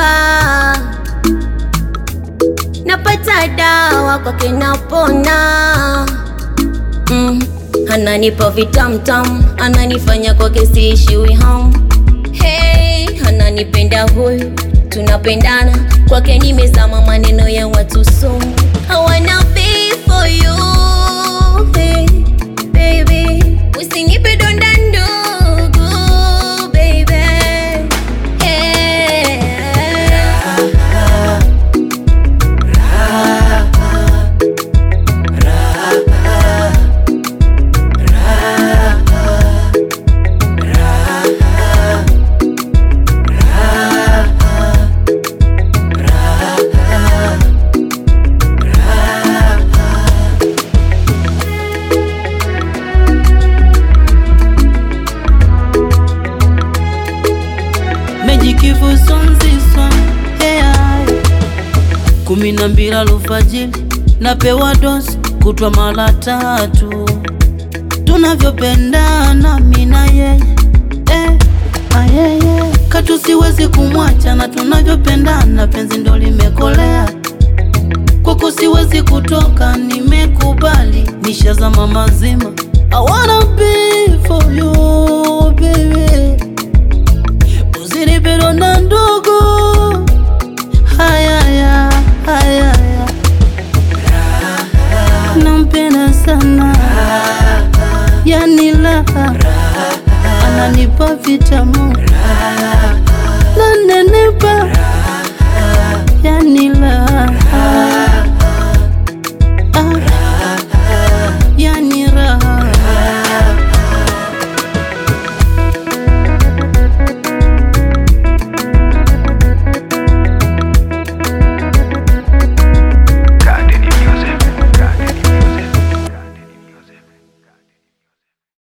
mgonjwa, napata dawa kwake napona. Mm, ananipa vitamtam, ananifanya kwake siishiwi ham. Hey, ananipenda huyu, tunapendana kwake nimezama, maneno ya watu sumu. I wanna be for you, hey, baby, usinipe donda ndugu, baby, hey. mejikivusonziswa yeah. kumi na mbili alfajiri napewa dosi kutwa mara tatu tunavyopendana mina yeye eh, ayeye katu siwezi kumwacha na tunavyopendana penzi ndo limekolea kwako siwezi kutoka nimekubali nishazama mazima I wanna be for you baby Usinipe donda ndogo